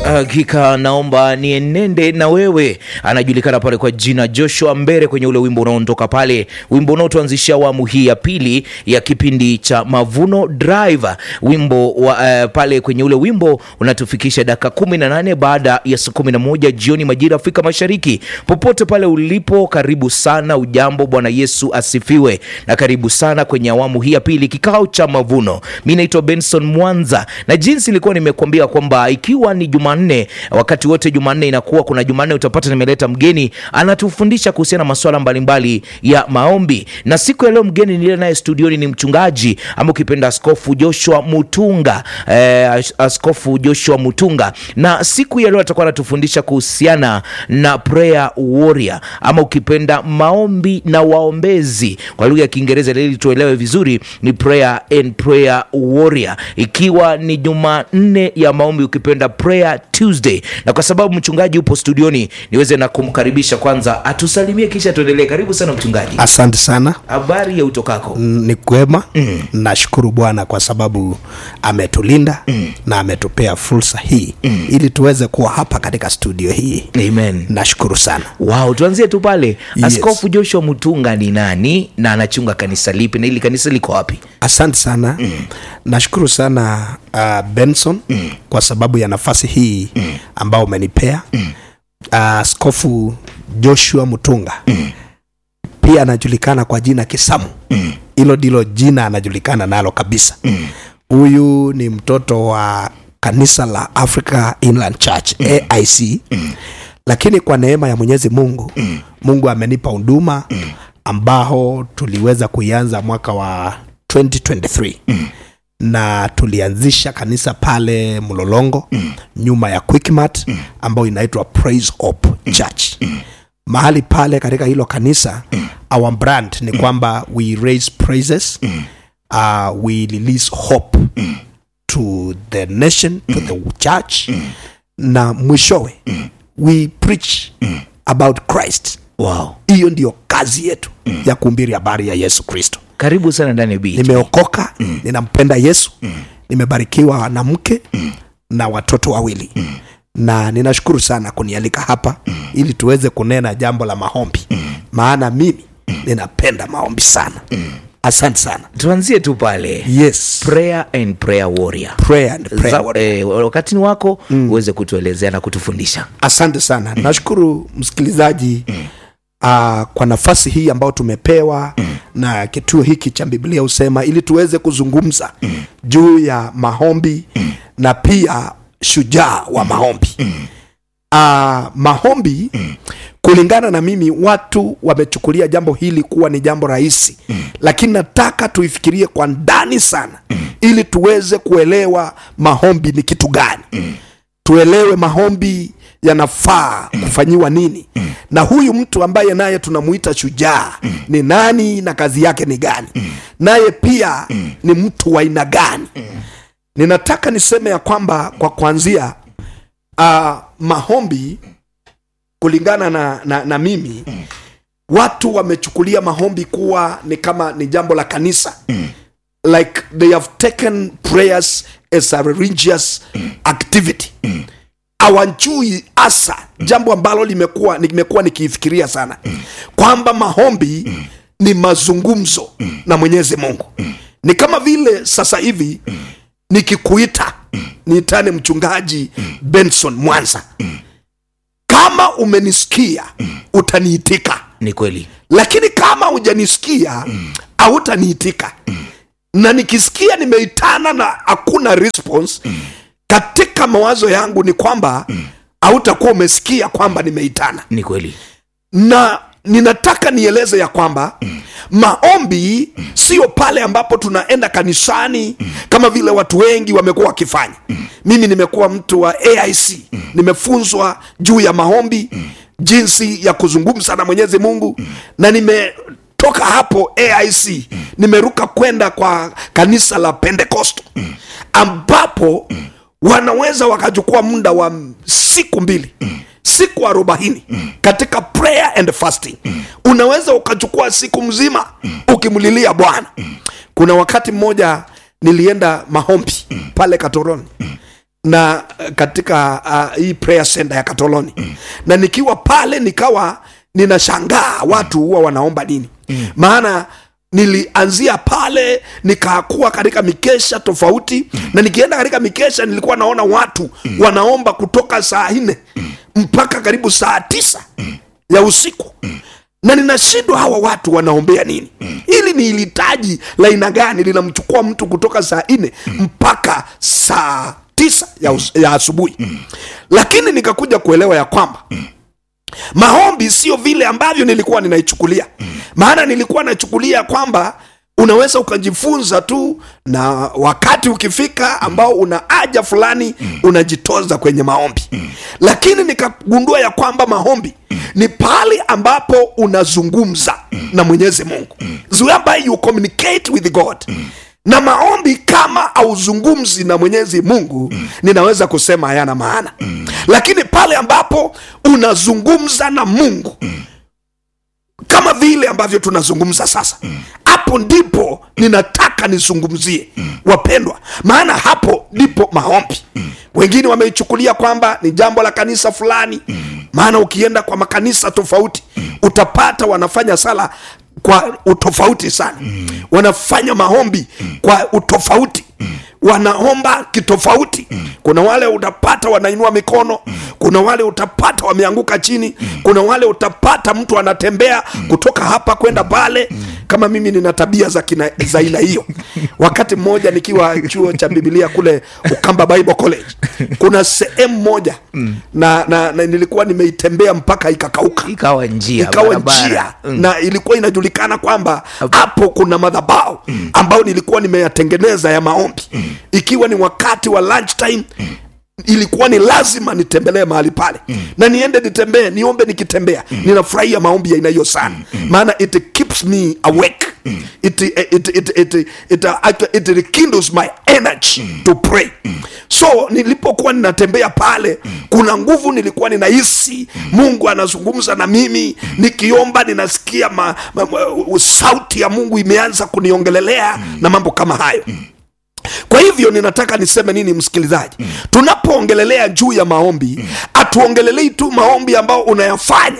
Hakika naomba nienende na wewe. Anajulikana pale kwa jina Joshua Mbere kwenye ule wimbo unaondoka pale, wimbo unaotuanzishia awamu hii ya pili ya kipindi cha Mavuno Drive. Wimbo wa, uh, pale kwenye ule wimbo unatufikisha dakika kumi na nane baada ya saa kumi na moja jioni majira Afrika Mashariki. Popote pale ulipo, karibu sana. Ujambo, Bwana Yesu asifiwe, na karibu sana kwenye awamu hii ya pili, kikao cha mavuno. Mi naitwa Benson Mwanza, na jinsi ilikuwa nimekuambia kwamba ikiwa ni Jumanne, wakati wote Jumanne inakuwa kuna Jumanne utapata nimeleta mgeni anatufundisha kuhusiana na masuala mbalimbali ya maombi, na siku ya leo mgeni niliye naye studioni ni mchungaji ama ukipenda Askofu Joshua Mutunga eh, Askofu Joshua Mutunga, na siku ya leo atakuwa anatufundisha kuhusiana na prayer warrior ama ukipenda maombi na waombezi kwa lugha ya Kiingereza, ili tuelewe vizuri ni prayer and prayer warrior, ikiwa ni Jumanne ya maombi ukipenda prayer Tuesday, na kwa sababu mchungaji upo studioni niweze na kumkaribisha kwanza atusalimie kisha tuendelee. Karibu sana mchungaji, Asante sana. habari ya utokako? Mm, Ni kwema. Nashukuru Bwana kwa sababu ametulinda na ametupea fursa hii ili tuweze kuwa hapa katika studio hii. Amen. Nashukuru sana. Wow, tuanzie tu pale. Yes. Askofu Joshua Mutunga ni nani na anachunga kanisa lipi na hili kanisa liko wapi? Asante sana. Nashukuru sana uh, Benson kwa sababu ya nafasi hii ambao umenipea. Uh, Askofu Joshua Mutunga pia anajulikana kwa jina Kisamu. Hilo ndilo jina anajulikana nalo kabisa. Huyu ni mtoto wa kanisa la Africa Inland Church AIC, lakini kwa neema ya Mwenyezi Mungu, Mungu amenipa huduma ambao tuliweza kuianza mwaka wa 2023 na tulianzisha kanisa pale Mlolongo nyuma ya Quickmart ambayo inaitwa Praise Hope Church. Mahali pale katika hilo kanisa our brand ni kwamba we raise praises uh, we release hope to the nation to the church na mwishowe we preach about Christ. Wow. Hiyo ndiyo kazi yetu ya kuhubiri habari ya Yesu Kristo. Karibu sana ndani ya BHP. Nimeokoka, ninampenda Yesu, nimebarikiwa na mke na watoto wawili na ninashukuru sana kunialika hapa ili tuweze kunena jambo la maombi, maana mimi ninapenda maombi sana. Asante sana. Tuanzie tu pale. Yes, Prayer and prayer warrior. prayer and prayer Za- warrior. eh, wakati ni wako uweze kutuelezea na kutufundisha. Asante sana. Nashukuru msikilizaji uh, kwa nafasi hii ambayo tumepewa na kituo hiki cha Biblia husema ili tuweze kuzungumza juu ya maombi na pia shujaa wa maombi. Uh, maombi kulingana na mimi, watu wamechukulia jambo hili kuwa ni jambo rahisi, lakini nataka tuifikirie kwa ndani sana ili tuweze kuelewa maombi ni kitu gani tuelewe maombi yanafaa kufanyiwa nini na huyu mtu ambaye naye tunamuita shujaa ni nani na kazi yake ni gani naye pia ni mtu wa aina gani ninataka niseme ya kwamba kwa kuanzia uh, maombi kulingana na, na, na mimi watu wamechukulia maombi kuwa ni kama ni jambo la kanisa like they have taken prayers as a religious activity hawajui hasa jambo ambalo limekuwa nimekuwa nikiifikiria sana kwamba maombi ni mazungumzo na mwenyezi mungu ni kama vile sasa hivi nikikuita niitane mchungaji benson mwanza kama umenisikia utaniitika Ni kweli. lakini kama hujanisikia hautaniitika na nikisikia nimeitana na hakuna response katika mawazo yangu ni kwamba hautakuwa umesikia kwamba nimeitana Ni kweli. na ninataka nieleze ya kwamba maombi sio pale ambapo tunaenda kanisani kama vile watu wengi wamekuwa wakifanya mimi nimekuwa mtu wa aic nimefunzwa juu ya maombi jinsi ya kuzungumza na mwenyezi mungu na nimetoka hapo aic nimeruka kwenda kwa kanisa la pentekosto ambapo wanaweza wakachukua muda wa siku mbili siku arobaini katika prayer and fasting unaweza ukachukua siku mzima ukimlilia bwana kuna wakati mmoja nilienda maombi pale katoroni na uh, katika uh, hii prayer center ya katoloni na nikiwa pale nikawa ninashangaa watu huwa wanaomba nini maana nilianzia pale nikakuwa katika mikesha tofauti na nikienda katika mikesha nilikuwa naona watu wanaomba kutoka saa nne mpaka karibu saa tisa ya usiku na ninashindwa hawa watu wanaombea nini hili ni ilitaji la aina gani linamchukua mtu kutoka saa nne mpaka saa tisa ya, us- ya asubuhi lakini nikakuja kuelewa ya kwamba maombi sio vile ambavyo nilikuwa ninaichukulia maana nilikuwa nachukulia kwamba unaweza ukajifunza tu na wakati ukifika ambao una haja fulani unajitoza kwenye maombi lakini nikagundua ya kwamba maombi ni pale ambapo unazungumza na mwenyezi mungu whereby you communicate with god na maombi kama auzungumzi na mwenyezi mungu ninaweza kusema hayana maana lakini pale ambapo unazungumza na mungu kama vile ambavyo tunazungumza sasa hapo ndipo ninataka nizungumzie wapendwa maana hapo ndipo maombi wengine wameichukulia kwamba ni jambo la kanisa fulani maana ukienda kwa makanisa tofauti utapata wanafanya sala kwa utofauti sana wanafanya maombi kwa utofauti wanaomba kitofauti kuna wale utapata wanainua mikono kuna wale utapata wameanguka chini kuna wale utapata mtu anatembea kutoka hapa kwenda pale kama mimi nina tabia za kina- za aina hiyo wakati mmoja nikiwa chuo cha bibilia kule ukamba bible college kuna sehemu moja na, na, na nilikuwa nimeitembea mpaka ikakauka ikawa njia ikawa barabara. njia Mm. na ilikuwa inajulikana kwamba hapo kuna madhabao ambayo nilikuwa nimeyatengeneza ya maombi ikiwa ni wakati wa lunch time ilikuwa ni lazima nitembelee mahali pale na niende nitembee niombe nikitembea ninafurahia maombi ya aina hiyo sana maana it keeps me awake it, it, it, it, it, it, uh, it rekindles my energy to pray so nilipokuwa ninatembea pale kuna nguvu nilikuwa ninahisi mungu anazungumza na mimi nikiomba ninasikia ma, ma, ma, sauti ya mungu imeanza kuniongelelea na mambo kama hayo kwa hivyo ninataka niseme nini msikilizaji tunapoongelelea juu ya maombi hatuongelelei tu maombi ambayo unayafanya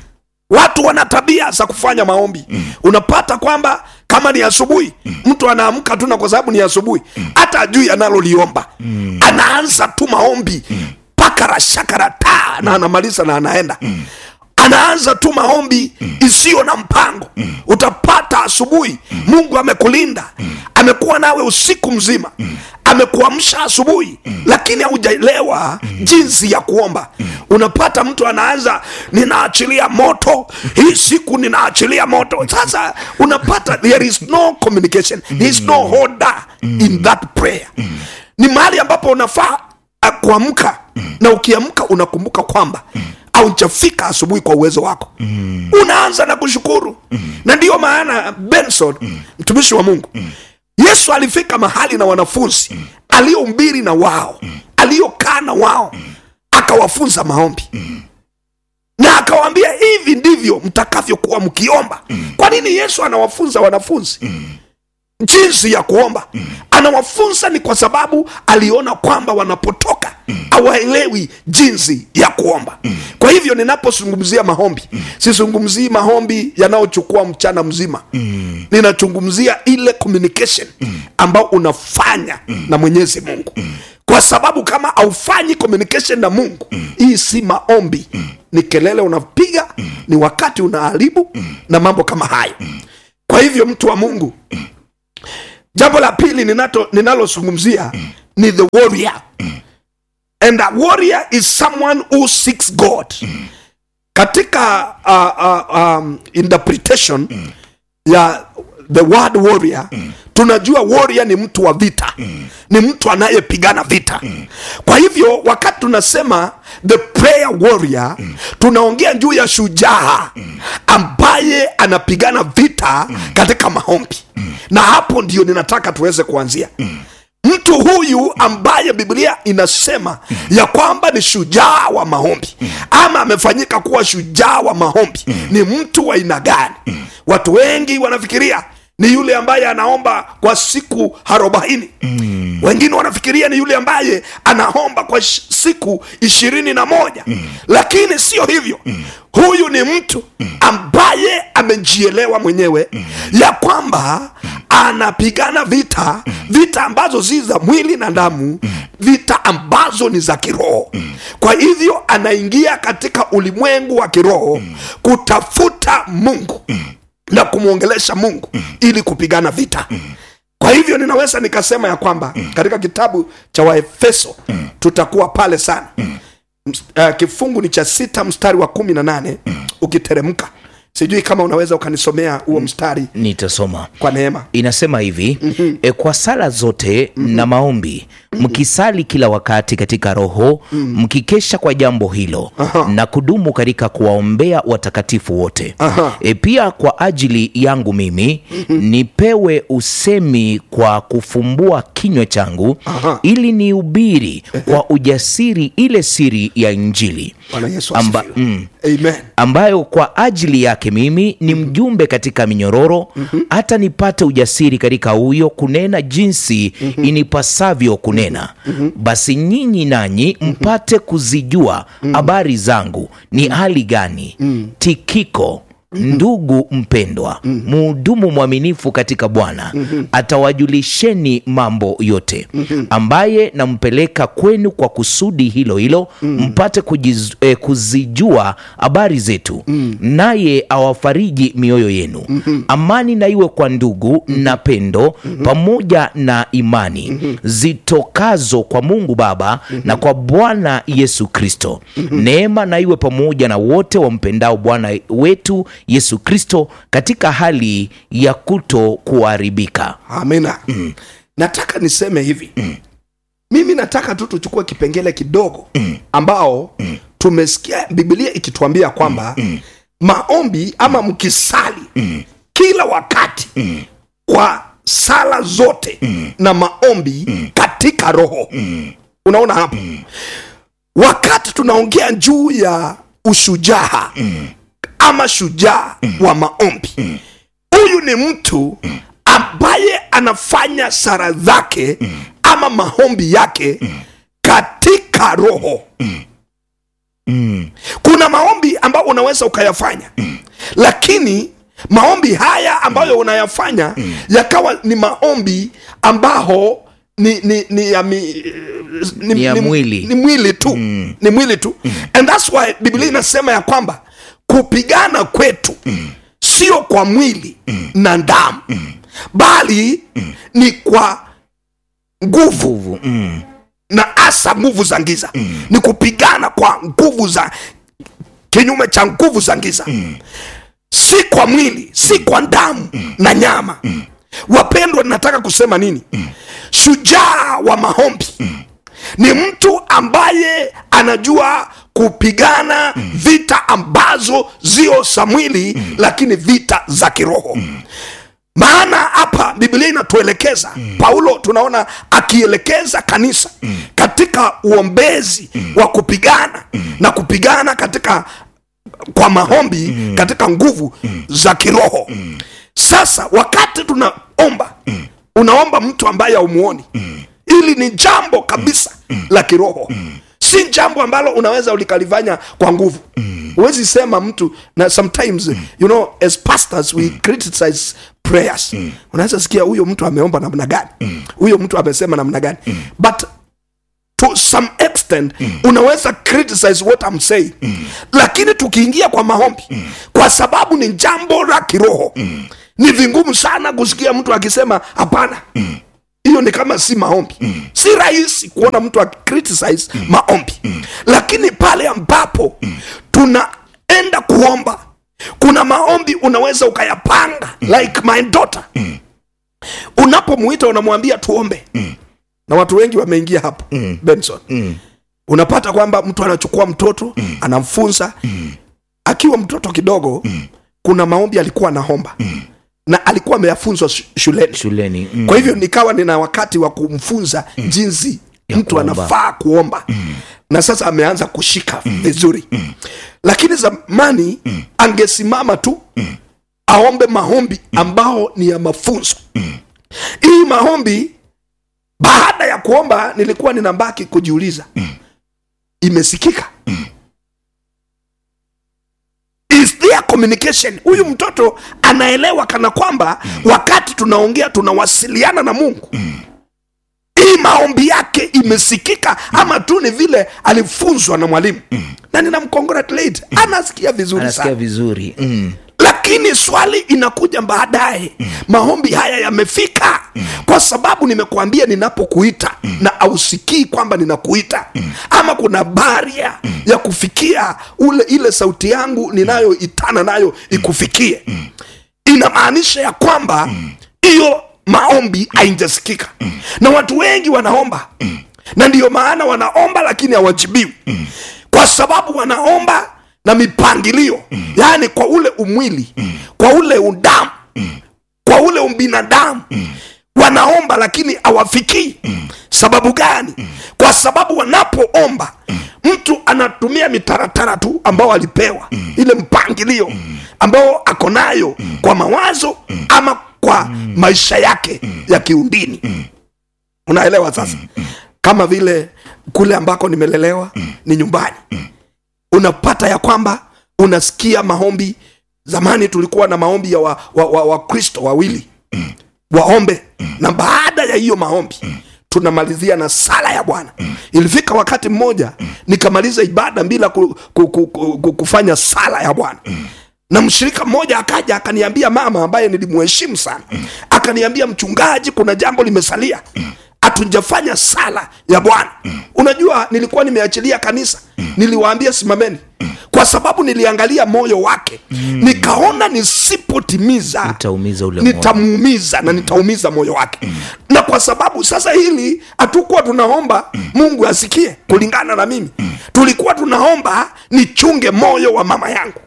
watu wana tabia za kufanya maombi unapata kwamba kama ni asubuhi mtu anaamka tu na kwa sababu ni asubuhi hata ajui analoliomba anaanza tu maombi pakara shakara ta na anamaliza na anaenda anaanza tu maombi isiyo na mpango utapata asubuhi mungu amekulinda amekuwa nawe usiku mzima amekuamsha asubuhi lakini haujaelewa jinsi ya kuomba unapata mtu anaanza ninaachilia moto hii siku ninaachilia moto sasa unapata there is no communication there is no order in that prayer ni mahali ambapo unafaa ah, kuamka na ukiamka unakumbuka kwamba haujafika asubuhi kwa uwezo wako unaanza na kushukuru na ndiyo maana benson mtumishi wa mungu yesu alifika mahali na wanafunzi aliombiri na wao aliokaa na wao akawafunza maombi na akawaambia hivi ndivyo mtakavyokuwa mkiomba kwa nini yesu anawafunza wanafunzi jinsi ya kuomba anawafunza ni kwa sababu aliona kwamba wanapotoka hawaelewi jinsi ya kuomba kwa hivyo ninapozungumzia maombi sizungumzii maombi yanayochukua mchana mzima ninazungumzia ile communication ambao unafanya na mwenyezi mungu kwa sababu kama haufanyi communication na mungu hii si maombi ni kelele unapiga ni wakati unaharibu na mambo kama hayo kwa hivyo mtu wa mungu jambo la pili ninato- ninalozungumzia ni the warrior and a warrior is someone who seeks god katika uh, uh, um, interpretation ya the word warrior tunajua warrior ni mtu wa vita ni mtu anayepigana vita kwa hivyo wakati tunasema the prayer warrior tunaongea juu ya shujaa ambaye anapigana vita katika maombi na hapo ndio ninataka tuweze kuanzia mtu huyu ambaye biblia inasema ya kwamba ni shujaa wa maombi ama amefanyika kuwa shujaa wa maombi ni mtu wa aina gani watu wengi wanafikiria ni yule ambaye anaomba kwa siku arobaini mm. wengine wanafikiria ni yule ambaye anaomba kwa sh- siku ishirini na moja mm. lakini sio hivyo mm. huyu ni mtu ambaye amejielewa mwenyewe mm. ya kwamba anapigana vita vita ambazo si za mwili na damu vita ambazo ni za kiroho kwa hivyo anaingia katika ulimwengu wa kiroho kutafuta mungu na kumwongelesha mungu ili kupigana vita kwa hivyo ninaweza nikasema ya kwamba katika kitabu cha waefeso tutakuwa pale sana Ms- uh, kifungu ni cha sita mstari wa kumi na nane ukiteremka sijui kama unaweza ukanisomea huo mstari nitasoma kwa neema inasema hivi mm-hmm. e, kwa sala zote mm-hmm. na maombi mkisali kila wakati katika roho mkikesha kwa jambo hilo Aha. na kudumu katika kuwaombea watakatifu wote Aha. e, pia kwa ajili yangu mimi nipewe usemi kwa kufumbua kinywa changu Aha. ili niubiri kwa ujasiri ile siri ya injili bwana yesu Amba- asifiwe. mm amen ambayo kwa ajili yake mimi ni mjumbe katika minyororo hata nipate ujasiri katika huyo kunena jinsi inipasavyo kunena basi nyinyi nanyi mpate kuzijua habari zangu ni hali gani tikiko ndugu mpendwa muhudumu mwaminifu katika bwana atawajulisheni mambo yote ambaye nampeleka kwenu kwa kusudi hilo hilo mpate kujiz, eh, kuzijua habari zetu naye awafariji mioyo yenu amani na iwe kwa ndugu na pendo pamoja na imani zitokazo kwa mungu baba na kwa bwana yesu kristo neema na iwe pamoja na wote wampendao bwana wetu yesu kristo katika hali ya kuto kuharibika amina nataka niseme hivi mimi nataka tu tuchukue kipengele kidogo ambao tumesikia biblia ikituambia kwamba maombi ama mkisali kila wakati kwa sala zote na maombi katika roho unaona hapo wakati tunaongea juu ya ushujaa ama shujaa wa maombi huyu ni mtu ambaye anafanya sara zake ama maombi yake katika roho kuna maombi ambayo unaweza ukayafanya lakini maombi haya ambayo unayafanya yakawa ni maombi ambao ni, ni, ni ya, mi, ni, Ni ya mwili. ni mwili tu ni mwili tu and thats why biblia inasema ya kwamba kupigana kwetu sio kwa mwili na damu bali ni kwa nguvu nguvu mm. na hasa nguvu za giza ni kupigana kwa nguvu za kinyume cha nguvu za giza si kwa mwili si kwa damu na nyama wapendwa nataka kusema nini shujaa wa maombi ni mtu ambaye anajua kupigana vita ambazo zio za mwili lakini vita za kiroho maana hapa biblia inatuelekeza paulo tunaona akielekeza kanisa katika uombezi wa kupigana na kupigana katika kwa maombi katika nguvu za kiroho sasa wakati tunaomba unaomba mtu ambaye haumuoni hili ni jambo kabisa la kiroho si jambo ambalo unaweza ulikalifanya kwa nguvu huwezi sema mtu na sometimes you know as pastors we criticize prayers unaweza sikia huyo mtu ameomba namna gani huyo mtu amesema namna gani but to some extent unaweza criticize what I'm saying lakini tukiingia kwa maombi kwa sababu ni jambo la kiroho ni vingumu sana kusikia mtu akisema hapana hiyo ni kama si maombi si rahisi kuona mtu akicriticize maombi lakini pale ambapo tunaenda kuomba kuna maombi unaweza ukayapanga like my daughter unapomuita unamwambia tuombe na watu wengi wameingia hapo benson unapata kwamba mtu anachukua mtoto anamfunza akiwa mtoto kidogo kuna maombi alikuwa anaomba na alikuwa ameyafunzwa shu- shuleni shuleni mm. kwa hivyo nikawa nina wakati wa kumfunza jinsi Ya mtu kuomba. anafaa kuomba na sasa ameanza kushika vizuri lakini zamani angesimama tu aombe maombi ambao ni ya mafunzo hii maombi baada ya kuomba nilikuwa ninabaki kujiuliza imesikika is there communication huyu mtoto anaelewa kana kwamba wakati tunaongea tunawasiliana na mungu hii maombi yake imesikika ama tu ni vile alifunzwa na mwalimu na ninamcongratulate anasikia vizuri anasikia sana vizuri mm. lakini swali inakuja baadaye maombi haya yamefika kwa sababu nimekuambia ninapokuita na ausikii kwamba ninakuita ama kuna baria ya kufikia ule ile sauti yangu ninayoitana nayo ikufikie inamaanisha ya kwamba hiyo maombi haijasikika na watu wengi wanaomba na ndiyo maana wanaomba lakini hawajibiwi kwa sababu wanaomba na mipangilio yaani kwa ule umwili kwa ule udamu kwa ule ubinadamu wanaomba lakini hawafikii sababu gani kwa sababu wanapoomba mtu anatumia mitaratara tu ambao alipewa ile mpangilio ambao ako nayo kwa mawazo ama kwa maisha yake ya kiundini unaelewa sasa kama vile kule ambako nimelelewa ni nyumbani unapata ya kwamba unasikia maombi zamani tulikuwa na maombi ya wakristo wa, wa, wa Wakristo wawili waombe na baada ya hiyo maombi tunamalizia na sala ya bwana ilifika wakati mmoja nikamaliza ibada bila ku, ku, ku, ku, ku, kufanya sala ya bwana na mshirika mmoja akaja akaniambia mama ambaye nilimheshimu sana akaniambia mchungaji kuna jambo limesalia hatujafanya sala ya bwana unajua nilikuwa nimeachilia kanisa niliwaambia simameni kwa sababu niliangalia moyo wake nikaona nisipotimiza Utaumiza ule moyo. nitamuumiza na nitaumiza moyo wake na kwa sababu sasa hili hatukuwa tunaomba mungu asikie kulingana na mimi tulikuwa tunaomba nichunge moyo wa mama yangu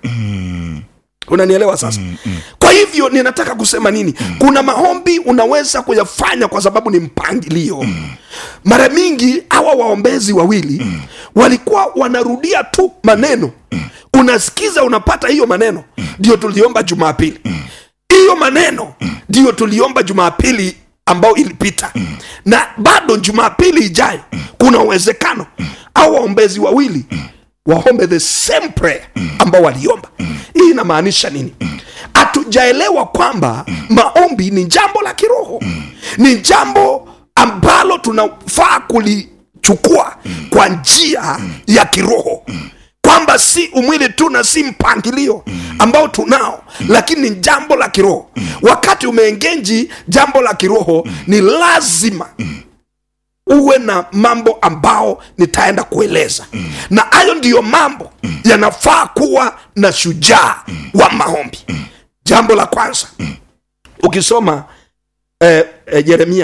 unanielewa sasa kwa hivyo ninataka kusema nini kuna maombi unaweza kuyafanya kwa sababu ni mpangilio mara mingi hawa waombezi wawili walikuwa wanarudia tu maneno unasikiza unapata hiyo maneno ndio tuliomba jumapili hiyo maneno ndio tuliomba jumapili ambao ilipita na bado jumapili ijayo kuna uwezekano au waombezi wawili waombe the same prayer ambao waliomba hii inamaanisha nini hatujaelewa kwamba maombi ni jambo la kiroho ni jambo ambalo tunafaa kulichukua kwa njia ya kiroho kwamba si umwili tu na si mpangilio ambao tunao lakini ni jambo la kiroho wakati umeengenji jambo la kiroho ni lazima uwe na mambo ambao nitaenda kueleza na hayo ndiyo mambo yanafaa kuwa na shujaa wa maombi jambo la kwanza ukisoma eh, eh, yeremia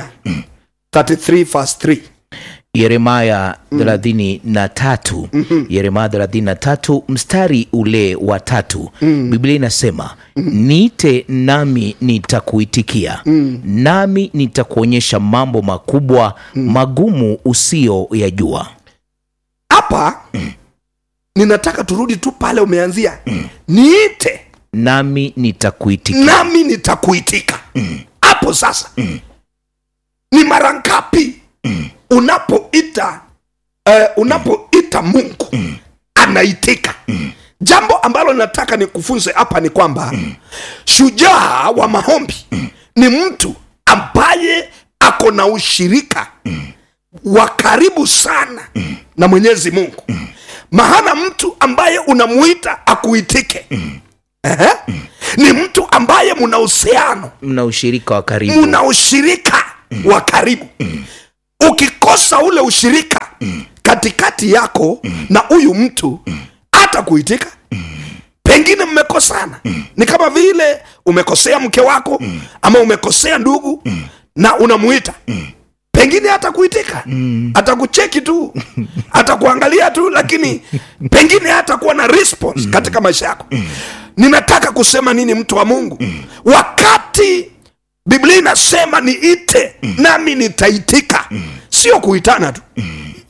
33 verse 3 yeremaya thelathini na tatu yeremaya thelathini na tatu mstari ule wa tatu biblia inasema niite nami nitakuitikia nami nitakuonyesha mambo makubwa magumu usiyo yajua hapa ninataka turudi tu pale umeanzia niite nami nitakuitikia nami nitakuitika hapo sasa ni mara ngapi unapoita eh, unapoita mungu anaitika jambo ambalo nataka nikufunze hapa ni kwamba shujaa wa maombi ni mtu ambaye ako na ushirika wa karibu sana na mwenyezi mungu maana mtu ambaye unamuita akuitike Ehe. ni mtu ambaye muna uhusiano mna ushirika wa karibu muna ushirika wa karibu ukikosa ule ushirika katikati yako na huyu mtu hata kuitika pengine mmekosana ni kama vile umekosea mke wako ama umekosea ndugu na unamuita pengine hata kuitika atakucheki tu atakuangalia tu lakini pengine hata kuwa na response katika maisha yako ninataka kusema nini mtu wa mungu wakati biblia inasema niite nami nitaitika sio kuitana tu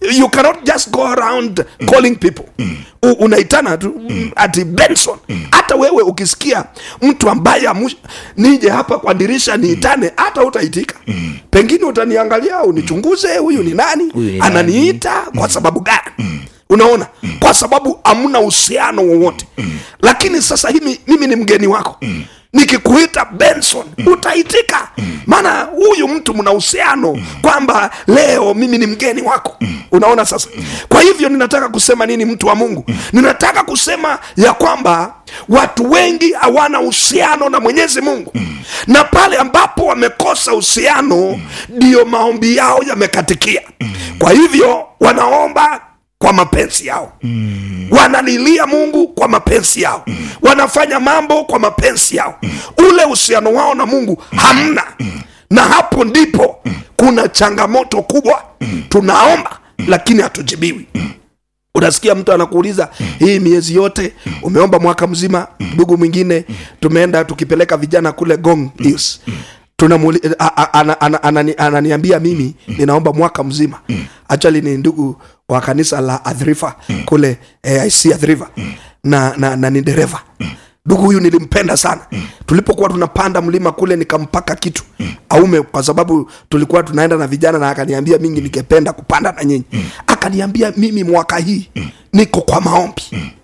you cannot just go around calling people U- unaitana tu ati benson hata wewe ukisikia mtu ambaye amu- nije hapa kwa dirisha niitane hata utaitika pengine utaniangalia unichunguze huyu ni nani Huyu ni ananiita kwa sababu gani unaona kwa sababu hamna uhusiano wowote lakini sasa himi, mimi ni mgeni wako nikikuita benson utaitika maana huyu mtu mna uhusiano kwamba leo mimi ni mgeni wako unaona sasa kwa hivyo ninataka kusema nini mtu wa mungu ninataka kusema ya kwamba watu wengi hawana uhusiano na mwenyezi mungu na pale ambapo wamekosa uhusiano ndiyo maombi yao yamekatikia kwa hivyo wanaomba kwa mapenzi yao wanalilia mungu kwa mapenzi yao wanafanya mambo kwa mapenzi yao ule uhusiano wao na mungu hamna na hapo ndipo kuna changamoto kubwa tunaomba lakini hatujibiwi unasikia mtu anakuuliza hii miezi yote umeomba mwaka mzima ndugu mwingine tumeenda tukipeleka vijana kule gong hills tunamuli- a- a- ana- ana- anani- ananiambia mimi ninaomba mwaka mzima actually ni ndugu wa kanisa la adhrifa kule aic adhrifa na, na, na ni dereva ndugu huyu nilimpenda sana tulipokuwa tunapanda mlima kule nikampaka kitu aume kwa sababu tulikuwa tunaenda na vijana na akaniambia mingi ningependa kupanda na nyinyi akaniambia mimi mwaka hii niko kwa maombi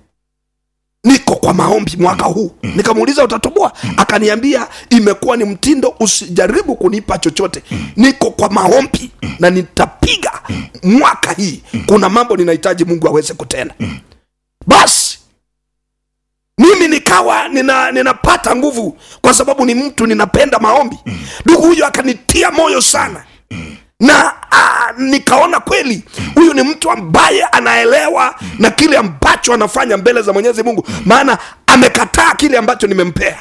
niko kwa maombi mwaka huu nikamuuliza utatoboa akaniambia imekuwa ni mtindo usijaribu kunipa chochote niko kwa maombi na nitapiga mwaka hii kuna mambo ninahitaji mungu aweze kutenda basi mimi nikawa nina, ninapata nguvu kwa sababu ni mtu ninapenda maombi ndugu huyo akanitia moyo sana na ah, nikaona kweli huyu ni mtu ambaye anaelewa na kile ambacho anafanya mbele za mwenyezi mungu maana amekataa kile ambacho nimempea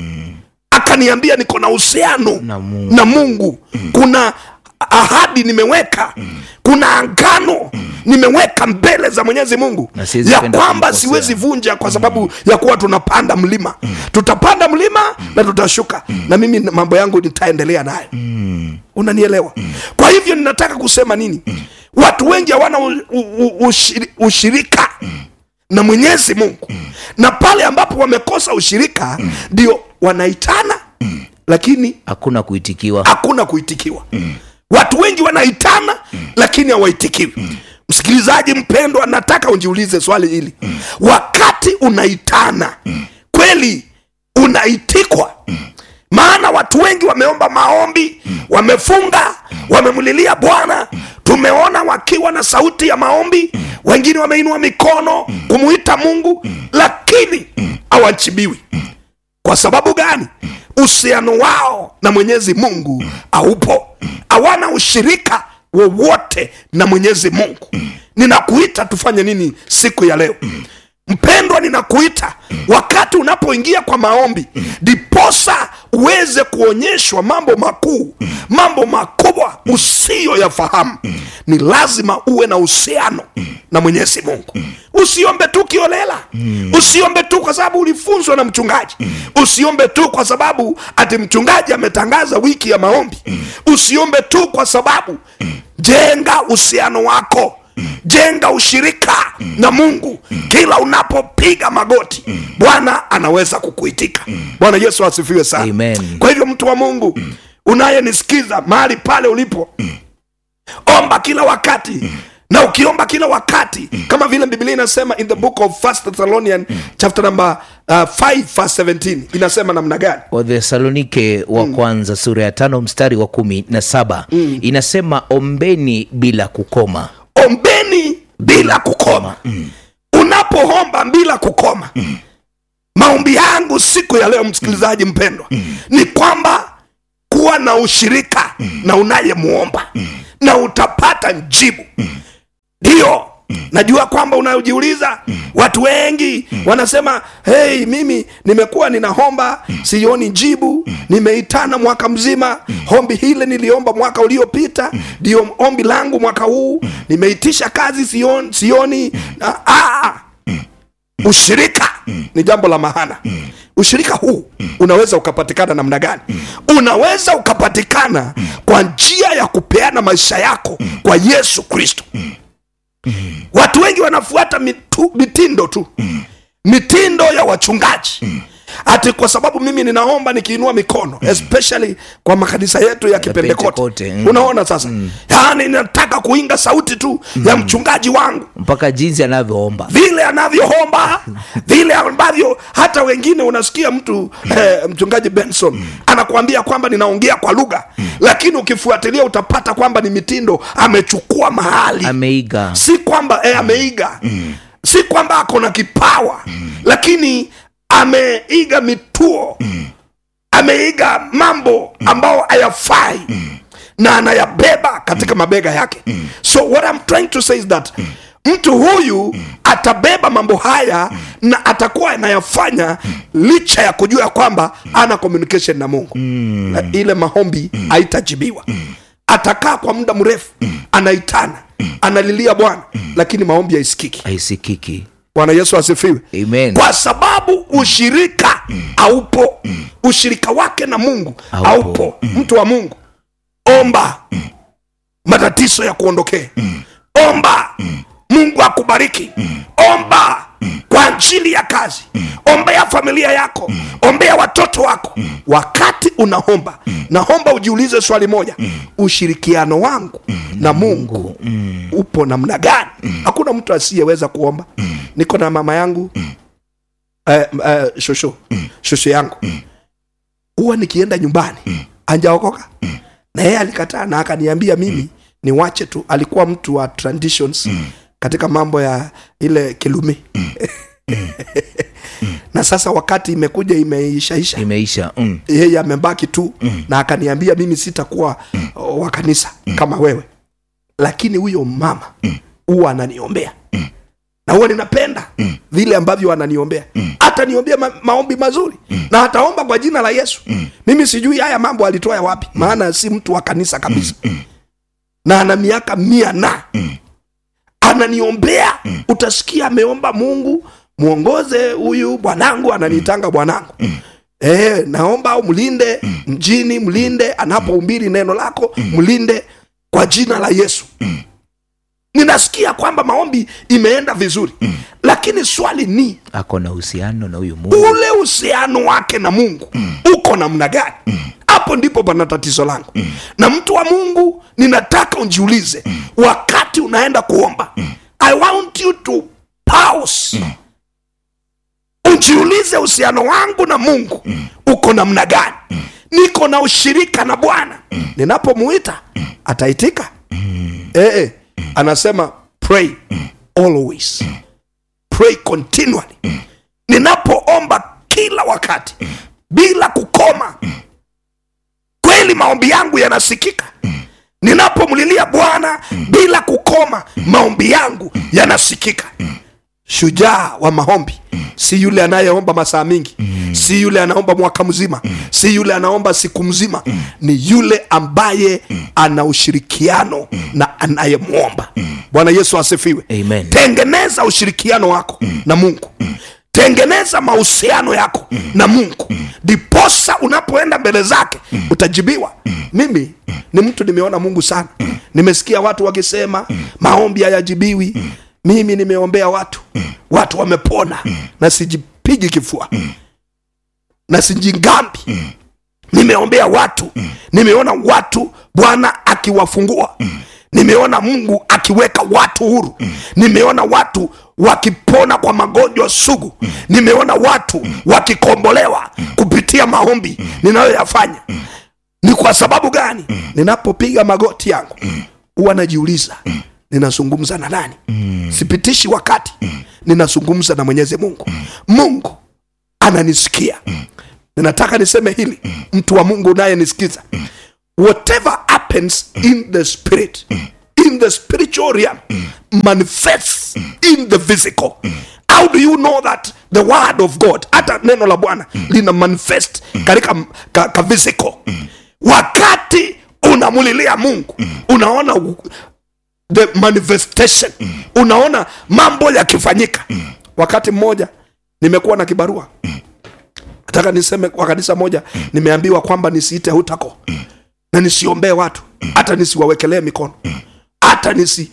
akaniambia niko na uhusiano Na Mungu. na mungu kuna ahadi nimeweka kuna angano nimeweka mbele za mwenyezi mungu Na siwezi ya penda kwamba kumkosea. siwezi vunja kwa sababu ya kuwa tunapanda mlima tutapanda mlima na tutashuka na mimi mambo yangu nitaendelea nayo unanielewa kwa hivyo ninataka kusema nini watu wengi hawana u- u- u- ushiri- ushirika na mwenyezi mungu na pale ambapo wamekosa ushirika ndio wanaitana lakini hakuna kuitikiwa hakuna kuitikiwa watu wengi wanaitana lakini hawaitikiwi msikilizaji mpendwa nataka unjiulize swali hili wakati unaitana kweli unaitikwa maana watu wengi wameomba maombi wamefunga wamemlilia bwana tumeona wakiwa na sauti ya maombi wengine wameinua mikono kumuita mungu lakini hawachibiwi kwa sababu gani uhusiano wao na mwenyezi mungu haupo hawana ushirika wowote na mwenyezi mungu ninakuita tufanye nini siku ya leo mpendwa ninakuita wakati unapoingia kwa maombi ndiposa uweze kuonyeshwa mambo makuu mambo makubwa usiyoyafahamu ni lazima uwe na uhusiano na mwenyezi mungu usiombe tu kiolela usiombe tu kwa sababu ulifunzwa na mchungaji usiombe tu kwa sababu ati mchungaji ametangaza wiki ya maombi usiombe tu kwa sababu jenga uhusiano wako jenga ushirika na mungu kila unapopiga magoti bwana anaweza kukuitika bwana yesu asifiwe sana Amen. kwa hivyo mtu wa mungu unayenisikiza mahali pale ulipo omba kila wakati na ukiomba kila wakati kama vile biblia inasema in the book of first thessalonian chapter number uh, 5 verse 17 inasema namna gani wathesalonike wa kwanza sura ya tano mstari wa kumi na saba inasema ombeni bila kukoma ombeni bila kukoma unapoomba bila kukoma maombi yangu siku ya leo msikilizaji mpendwa ni kwamba kuwa na ushirika na unayemwomba na utapata njibu ndiyo najua kwamba unajiuliza watu wengi wanasema hei mimi nimekuwa ninaomba sioni jibu nimeitana mwaka mzima ombi hile niliomba mwaka uliopita ndio ombi langu mwaka huu nimeitisha kazi sioni, sioni na, ah, ushirika ni jambo la mahana ushirika huu unaweza ukapatikana namna gani unaweza ukapatikana kwa njia ya kupeana maisha yako kwa yesu kristo watu wengi wanafuata mitu, mitindo tu mitindo ya wachungaji ati kwa sababu mimi ninaomba nikiinua mikono especially kwa makanisa yetu ya kipentekote Pentekote, mm. unaona sasa yaani nataka kuinga sauti tu ya mchungaji wangu mpaka jinsi anavyoomba vile anavyoomba vile ambavyo hata wengine unasikia mtu eh, mchungaji benson anakuambia kwamba ninaongea kwa lugha lakini ukifuatilia utapata kwamba ni mitindo amechukua mahali ameiga si kwamba eh, ameiga si kwamba ako na kipawa lakini ameiga mituo ameiga mambo ambayo hayafai na anayabeba katika mabega yake so what I'm trying to say is that mtu huyu atabeba mambo haya na atakuwa anayafanya licha ya kujua ya kwamba ana communication na mungu na ile maombi haitajibiwa atakaa kwa muda mrefu anaitana analilia bwana lakini maombi haisikiki aisikiki bwana yesu asifiwe amen kwa sababu ushirika haupo ushirika wake na mungu Haupo. haupo mtu wa mungu omba matatizo ya kuondokee omba mungu akubariki omba kwa ajili ya kazi ombea familia yako ombea watoto wako wakati unaomba naomba ujiulize swali moja ushirikiano wangu na mungu upo namna gani hakuna mtu asiyeweza kuomba niko na mama yangu eh, eh, shosho shosho yangu huwa nikienda nyumbani anjaokoka na yeye alikataa na akaniambia mimi niwache tu alikuwa mtu wa traditions katika mambo ya ile kilumi na sasa wakati imekuja imeishaisha imeisha mm. yeye amebaki tu na akaniambia mimi sitakuwa uh, wa kanisa kama wewe lakini huyo mama huwa ananiombea na huwa ninapenda vile ambavyo ananiombea hata niombea ma- maombi mazuri na ataomba kwa jina la yesu mimi sijui haya mambo alitoa wapi maana si mtu wa kanisa kabisa na ana miaka mia na ananiombea utasikia ameomba mungu mwongoze huyu bwanangu ananiitanga bwanangu e, naomba mlinde mjini mlinde anapohumbiri neno lako mlinde kwa jina la yesu ninasikia kwamba maombi imeenda vizuri lakini swali ni ako na uhusiano na huyu mungu ule uhusiano wake na mungu uko namna gani hapo ndipo pana tatizo langu na mtu wa mungu ninataka unjiulize wakati unaenda kuomba i want you to pause unjiulize uhusiano wangu na mungu uko namna gani niko na ushirika na bwana ninapomuita ataitika eh, eh, anasema pray always pray continually ninapoomba kila wakati bila kukoma kweli maombi yangu yanasikika ninapomlilia bwana bila kukoma maombi yangu yanasikika shujaa wa maombi si yule anayeomba masaa mingi si yule anaomba mwaka mzima si yule anaomba siku mzima ni yule ambaye ana ushirikiano na anayemwomba bwana yesu asifiwe Amen. tengeneza ushirikiano wako na mungu tengeneza mahusiano yako na mungu ndiposa unapoenda mbele zake utajibiwa mimi ni mtu nimeona mungu sana nimesikia watu wakisema maombi hayajibiwi mimi nimeombea watu watu wamepona na sijipigi kifua na sijingambi nimeombea watu nimeona watu bwana akiwafungua nimeona mungu akiweka watu huru nimeona watu wakipona kwa magonjwa sugu nimeona watu wakikombolewa kupitia maombi ninayoyafanya ni kwa sababu gani ninapopiga magoti yangu huwa najiuliza ninazungumza na nani sipitishi wakati ninazungumza na mwenyezi mungu mungu ananisikia ninataka niseme hili mtu wa mungu unayenisikiza whatever happens in the spirit in the spiritual realm manifests in the physical how do you know that the word of god hata neno la bwana lina manifest katika ka, ka physical wakati unamulilia mungu unaona u- the manifestation unaona mambo yakifanyika wakati mmoja nimekuwa na kibarua nataka niseme kwa kanisa moja nimeambiwa kwamba nisiite hutako na nisiombee watu hata nisiwawekelee mikono hata nisi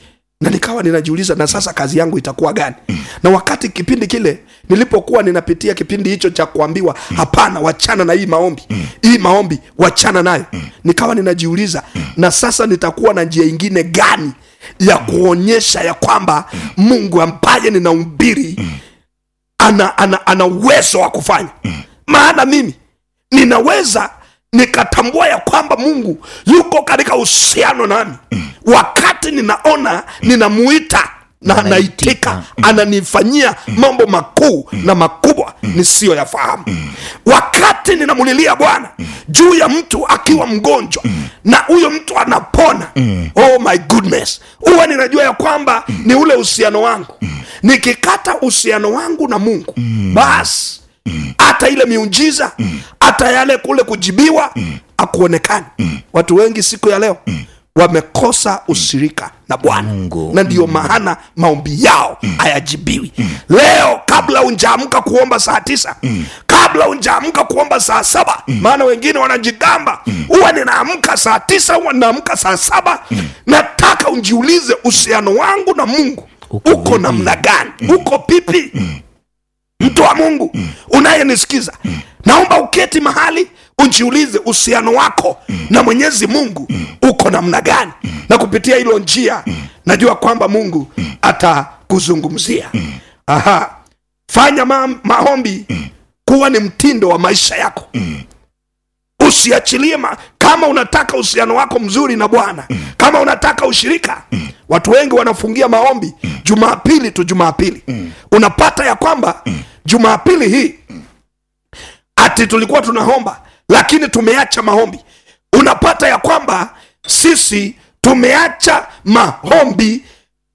na nikawa ninajiuliza na sasa kazi yangu itakuwa gani na wakati kipindi kile nilipokuwa ninapitia kipindi hicho cha kuambiwa hapana wachana na hii maombi hii maombi wachana nayo nikawa ninajiuliza na sasa nitakuwa na njia ingine gani ya kuonyesha ya kwamba mungu ambaye ninaumbiri ana, ana, ana uwezo wa kufanya maana mimi ninaweza nikatambua ya kwamba mungu yuko katika uhusiano nami wakati ninaona ninamuita na Anaitika. anaitika ananifanyia mambo makuu na makubwa nisiyoyafahamu wakati ninamulilia bwana juu ya mtu akiwa mgonjwa na huyo mtu anapona oh my goodness huwa ninajua ya kwamba ni ule uhusiano wangu nikikata uhusiano wangu na mungu basi hata ile miujiza hata yale kule kujibiwa akuonekani watu wengi siku ya leo wamekosa ushirika na bwana Mungu. na ndiyo maana maombi yao hayajibiwi leo kabla unjaamka kuomba saa tisa kabla unjaamka kuomba saa saba maana wengine wanajigamba huwa ninaamka saa tisa huwa ninaamka saa saba nataka unjiulize uhusiano wangu na mungu Uko uko vipi? namna gani uko pipi mtu wa mungu unayenisikiza naomba uketi mahali unjiulize uhusiano wako na mwenyezi mungu uko namna gani na kupitia hilo njia najua kwamba mungu atakuzungumzia aha fanya ma maombi kuwa ni mtindo wa maisha yako usiachilie ma, kama unataka uhusiano wako mzuri na bwana kama unataka ushirika watu wengi wanafungia maombi jumapili tu jumapili unapata ya kwamba jumapili hii ati tulikuwa tunaomba lakini tumeacha maombi unapata ya kwamba sisi tumeacha maombi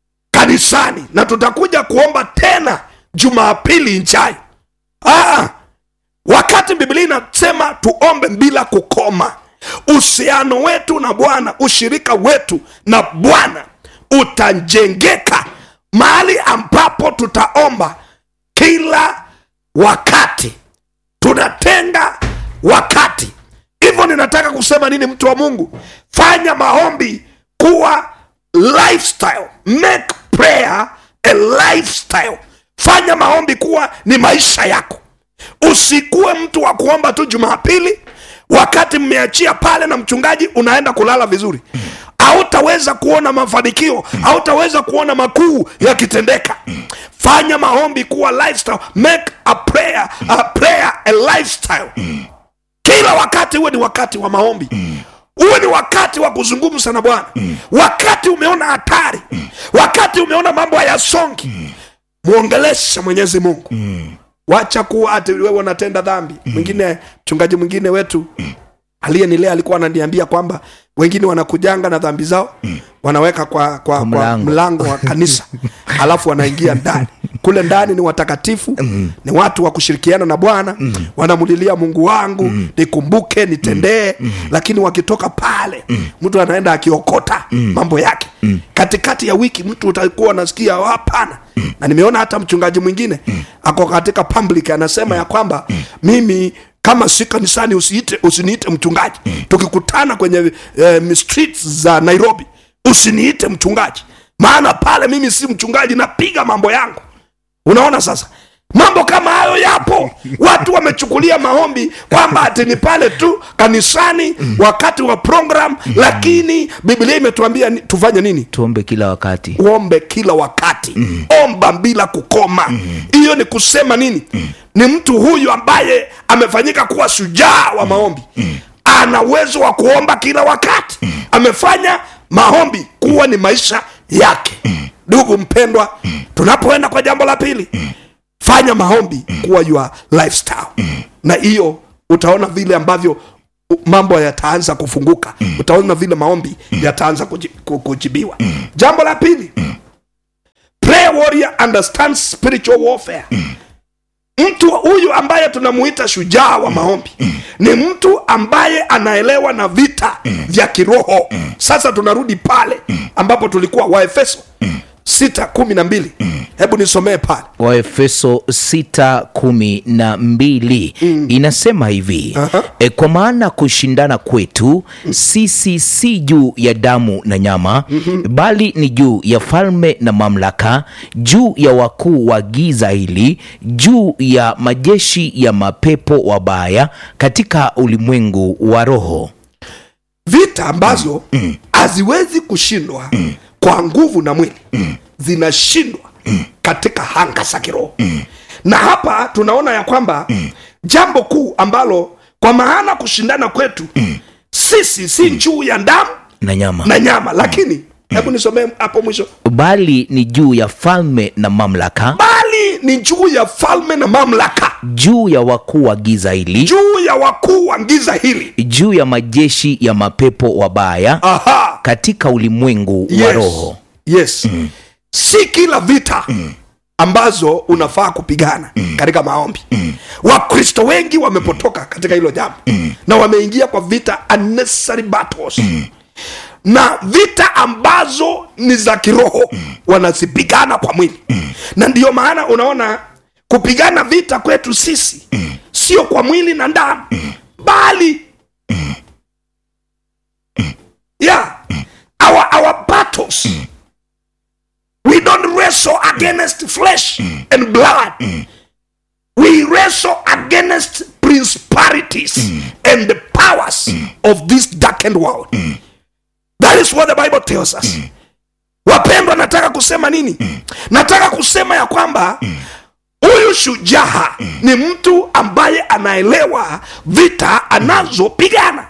kanisani na tutakuja kuomba tena jumapili ijayo ah, wakati biblia inasema tuombe bila kukoma uhusiano wetu na bwana ushirika wetu na bwana utajengeka mahali ambapo tutaomba kila wakati tunatenga wakati hivyo ninataka kusema nini mtu wa mungu fanya maombi kuwa lifestyle make prayer a lifestyle fanya maombi kuwa ni maisha yako usikuwe mtu wa kuomba tu jumapili wakati mmeachia pale na mchungaji unaenda kulala vizuri hautaweza kuona mafanikio hautaweza kuona makuu yakitendeka fanya maombi kuwa lifestyle make a prayer, a prayer a lifestyle kila wakati huwe ni wakati wa maombi huwe ni wakati wa kuzungumza na bwana wakati umeona hatari wakati umeona mambo hayasongi mwongeleshe mwenyezi mungu wacha kuwa ati wewe unatenda dhambi mwingine mchungaji mwingine wetu aliyenilea alikuwa ananiambia kwamba wengine wanakujanga na dhambi zao wanaweka kwa, kwa, kwa mlango. mlango wa kanisa alafu wanaingia ndani kule ndani ni watakatifu ni watu wa kushirikiana na bwana wanamulilia mungu wangu nikumbuke nitendee lakini wakitoka pale mtu anaenda akiokota mambo yake katikati ya wiki mtu utakuwa unasikia "Oh, hapana na nimeona hata mchungaji mwingine ako katika public anasema ya kwamba mimi kama si kanisani usiite usiniite mchungaji tukikutana kwenye eh, streets za nairobi usiniite mchungaji maana pale mimi si mchungaji napiga mambo yangu unaona sasa mambo kama hayo yapo watu wamechukulia maombi kwamba ati ni pale tu kanisani wakati wa program lakini biblia imetuambia ni- tufanye nini tuombe kila wakati uombe kila wakati mm. omba bila kukoma hiyo ni kusema nini ni mtu huyu ambaye amefanyika kuwa shujaa wa maombi ana uwezo wa kuomba kila wakati amefanya maombi kuwa ni maisha yake ndugu mpendwa tunapoenda kwa jambo la pili fanya maombi kuwa your lifestyle na hiyo utaona vile ambavyo u- mambo yataanza kufunguka utaona vile maombi yataanza kuji- ku- kujibiwa jambo la pili prayer warrior understands spiritual warfare mtu huyu ambaye tunamuita shujaa wa maombi ni mtu ambaye anaelewa na vita vya kiroho sasa tunarudi pale ambapo tulikuwa waefeso sita kumi na mbili hebu nisomee pale waefeso 6:12 inasema hivi Aha. e, kwa maana kushindana kwetu sisi si juu ya damu na nyama bali ni juu ya falme na mamlaka juu ya wakuu wa giza hili juu ya majeshi ya mapepo wabaya katika ulimwengu wa roho vita ambazo haziwezi kushindwa kwa nguvu na mwili zinashindwa katika hanga za kiroho na hapa tunaona ya kwamba jambo kuu ambalo kwa maana kushindana kwetu sisi si juu ya damu na nyama na nyama lakini hebu nisomee hapo mwisho bali ni juu ya falme na mamlaka bali ni juu ya falme na mamlaka juu ya wakuu wa giza hili juu ya wakuu wa giza hili juu ya majeshi ya mapepo wabaya aha katika ulimwengu wa yes. roho yes si kila vita ambazo unafaa kupigana katika maombi wakristo wengi wamepotoka katika hilo jambo na wameingia kwa vita unnecessary battles na vita ambazo ni za kiroho wanazipigana kwa mwili na ndiyo maana unaona kupigana vita kwetu sisi sio kwa mwili na damu bali yeah our, our battles we don't wrestle against flesh and blood we wrestle against principalities and the powers of this darkened world that is what the bible tells us wapendwa nataka kusema nini nataka kusema ya kwamba huyu shujaa ni mtu ambaye anaelewa vita anazopigana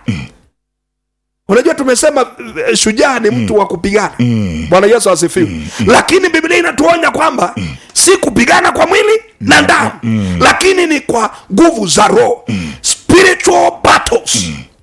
unajua tumesema eh, shujaa ni mtu wa kupigana bwana yesu asifiwe lakini biblia inatuonya kwamba si kupigana kwa mwili na damu lakini ni kwa nguvu za roho spiritual battles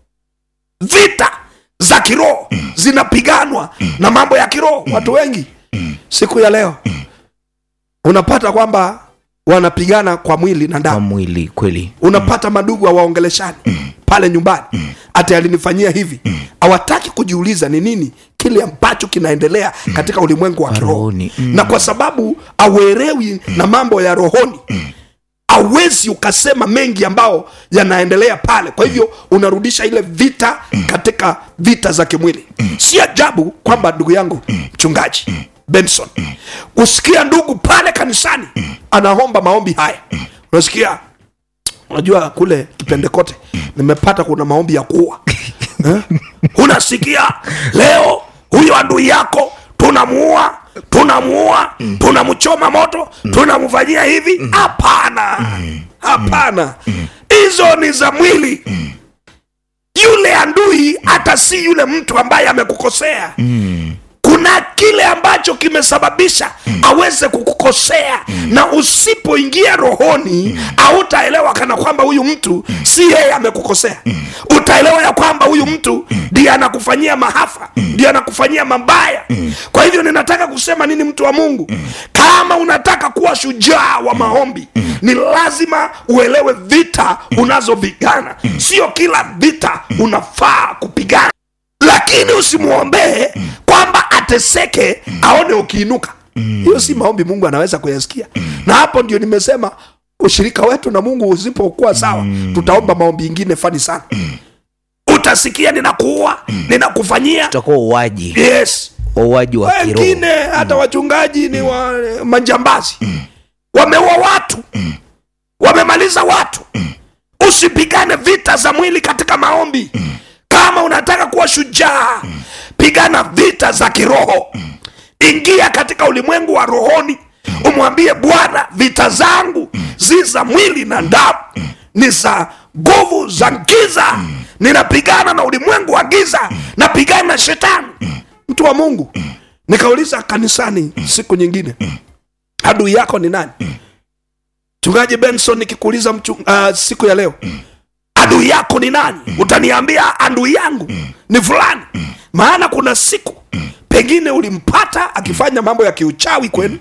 vita za kiroho zinapiganwa na mambo ya kiroho watu wengi siku ya leo unapata kwamba wanapigana kwa mwili na kwa damu mwili kweli unapata madugu hawaongeleshani pale nyumbani ati alinifanyia hivi hawataki kujiuliza ni nini kile ambacho kinaendelea katika ulimwengu wa kiroho Rohoni. Mm. na kwa sababu auelewi na mambo ya rohoni awezi ukasema mengi ambao yanaendelea pale kwa hivyo unarudisha ile vita katika vita za kimwili si ajabu kwamba ndugu yangu mchungaji benson kusikia ndugu pale kanisani anaomba maombi haya unasikia unajua kule kipendekote nimepata kuna maombi ya kuua eh? unasikia leo huyo adui yako tunamuua tunamuua tunamchoma moto tunamfanyia hivi hapana hapana hizo ni za mwili yule adui hata si yule mtu ambaye amekukosea kuna kile ambacho kimesababisha aweze kukukosea na usipoingia rohoni hautaelewa kana kwamba huyu mtu si yeye amekukosea utaelewa ya kwamba huyu mtu ndiye anakufanyia mahafa ndiye anakufanyia mabaya kwa hivyo ninataka kusema nini mtu wa mungu kama unataka kuwa shujaa wa maombi ni lazima uelewe vita unazopigana sio kila vita unafaa kupigana lakini usimwombee kwamba ateseke aone ukiinuka hiyo si maombi mungu anaweza kuyasikia na hapo ndio nimesema ushirika wetu na mungu usipokuwa sawa tutaomba maombi ingine fani sana utasikia ninakuua ninakufanyia utakuwa uwaji yes uwaji wa kiroho wengine hata wachungaji ni wa manjambazi wameua watu wamemaliza watu usipigane vita za mwili katika maombi kama unataka kuwa shujaa pigana vita za kiroho ingia katika ulimwengu wa rohoni umwambie bwana vita zangu zi za mwili na damu ni za nguvu za giza ninapigana na ulimwengu wa giza napigana na shetani mtu wa mungu nikauliza kanisani siku nyingine adui yako ni nani mchungaji benson nikikuuliza mchu, uh, siku ya leo adui yako ni nani utaniambia adui yangu ni fulani maana kuna siku pengine ulimpata akifanya mambo ya kiuchawi kwenu